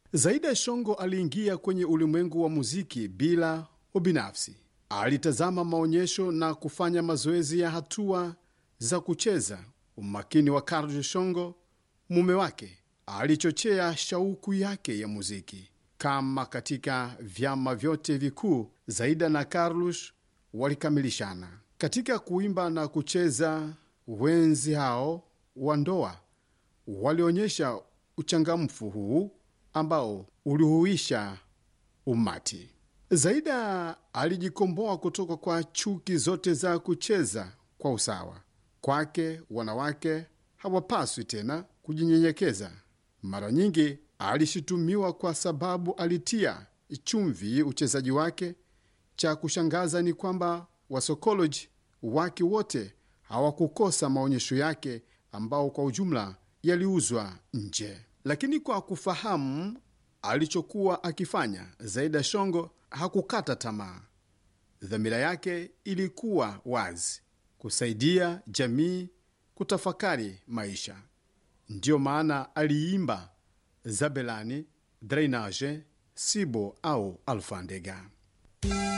Zaida Shongo aliingia kwenye ulimwengu wa muziki bila ubinafsi. Alitazama maonyesho na kufanya mazoezi ya hatua za kucheza. Umakini wa Carlos Shongo, mume wake, alichochea shauku yake ya muziki. Kama katika vyama vyote vikuu, Zaida na Carlos walikamilishana katika kuimba na kucheza. Wenzi hao wa ndoa walionyesha uchangamfu huu ambao ulihuisha umati. Zaida alijikomboa kutoka kwa chuki zote za kucheza kwa usawa. Kwake wanawake hawapaswi tena kujinyenyekeza. Mara nyingi alishutumiwa kwa sababu alitia chumvi uchezaji wake. Cha kushangaza ni kwamba wasokoloji wake wote hawakukosa maonyesho yake ambao kwa ujumla yaliuzwa nje. Lakini kwa kufahamu alichokuwa akifanya, Zaida Shongo hakukata tamaa. Dhamira yake ilikuwa wazi: kusaidia jamii kutafakari maisha. Ndiyo maana aliimba Zabelani, Drainage, Sibo au Alfandega.